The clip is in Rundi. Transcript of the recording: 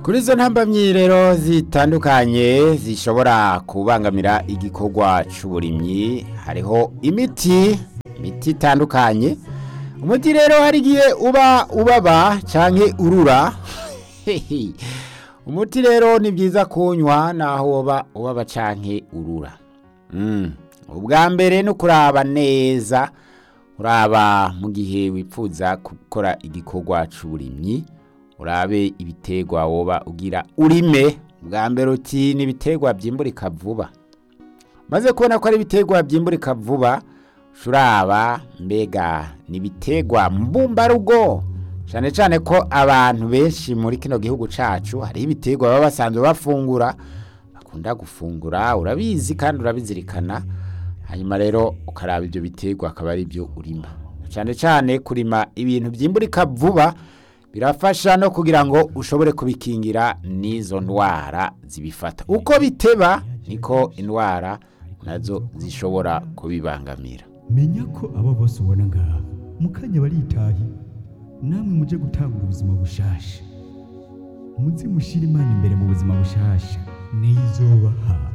kuri izo ntambamyi rero zitandukanye zishobora kubangamira igikorwa cy'uburimyi hariho imiti imiti itandukanye umuti rero hari igihe uba ubaba cyangwa urura umuti rero ni byiza kunywa naho woba ubaba cyangwa urura ubwa mbere ni ukuraba neza uraba mu gihe wifuza gukora igikorwa cy'uburimyi urabe ibiterwa woba ugira urime bwa mbere uti ni ibiterwa byimburika vuba maze kubona ko ari ibiterwa byimburika vuba uraba mbega ni ibiterwa mbumbarugo cyane cyane ko abantu benshi muri kino gihugu cyacu hariho ibiterwa baba basanzwe bafungura bakunda gufungura urabizi kandi urabizirikana hanyuma rero ukaraba ibyo biterwa akaba ari byo urima cyane cyane kurima ibintu byimburika vuba birafasha no kugira ngo ushobore kubikingira n'izo ndwara zibifata uko biteba niko indwara nazo zishobora kubibangamira menya ko abo bose ubona ngaha mu kanya baritahi namwe muje gutangura ubuzima bushasha muze mushyire imana imbere mu buzima bushasha niyo izobaha